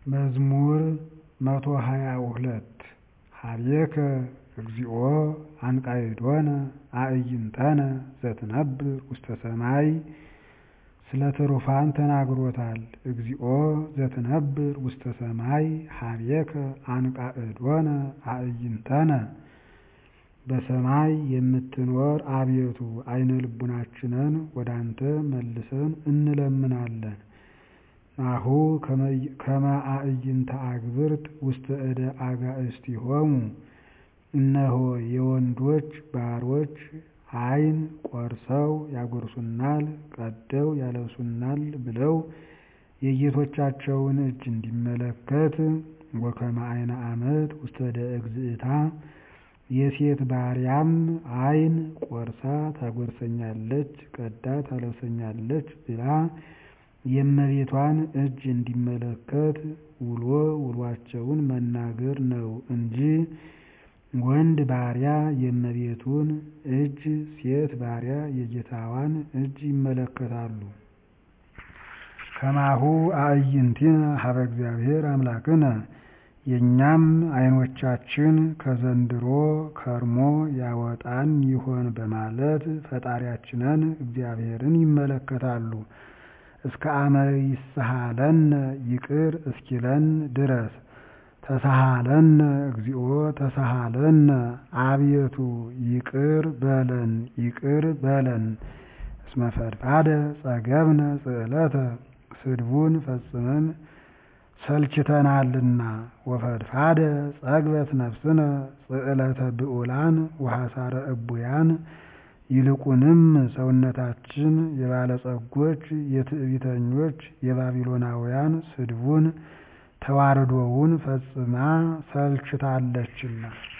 መዝሙር መቶ ሀያ ሁለት ሀቤከ እግዚኦ አንቃዕዶነ አዕይንተነ ዘትነብር ውስተ ሰማይ ስለ ትሩፋን ተናግሮታል እግዚኦ ዘትነብር ውስተ ሰማይ ሀቤከ አንቃዕዶነ አዕይንተነ በሰማይ የምትኖር አቤቱ ዓይነ ልቡናችንን ወደ አንተ መልሰን እንለምናለን። ናሁ ከመ አዕይንተ አግብርት ውስተ እደ አጋእዝቲሆሙ እነሆ የወንዶች ባሮች ዓይን ቆርሰው ያጎርሱናል፣ ቀደው ያለብሱናል ብለው የጌቶቻቸውን እጅ እንዲመለከት ወከመ ዓይነ አመት ውስተ እደ እግዝእታ የሴት ባሪያም ዓይን ቆርሳ ታጎርሰኛለች፣ ቀዳ ታለብሰኛለች ብላ የእመቤቷን እጅ እንዲመለከት ውሎ ውሏቸውን መናገር ነው እንጂ ወንድ ባሪያ የእመቤቱን እጅ፣ ሴት ባሪያ የጌታዋን እጅ ይመለከታሉ። ከማሁ አዕይንቲነ ሀበ እግዚአብሔር አምላክነ የእኛም ዓይኖቻችን ከዘንድሮ ከርሞ ያወጣን ይሆን በማለት ፈጣሪያችንን እግዚአብሔርን ይመለከታሉ። እስከ አመ ይስሐለነ ይቅር እስኪለን ድረስ ተሳሃለነ እግዚኦ ተሳሃለነ አቤቱ ይቅር በለን ይቅር በለን እስመ ፈድፋደ ጸገብነ ጽዕለተ ስድቡን ፈጽመን ሰልችተናልና ወፈድፋደ ጸግበት ነፍስነ ጽዕለተ ብዑላን ወሐሳረ እቡያን ይልቁንም ሰውነታችን የባለጸጎች የትዕቢተኞች የባቢሎናውያን ስድቡን ተዋርዶውን ፈጽማ ሰልችታለችና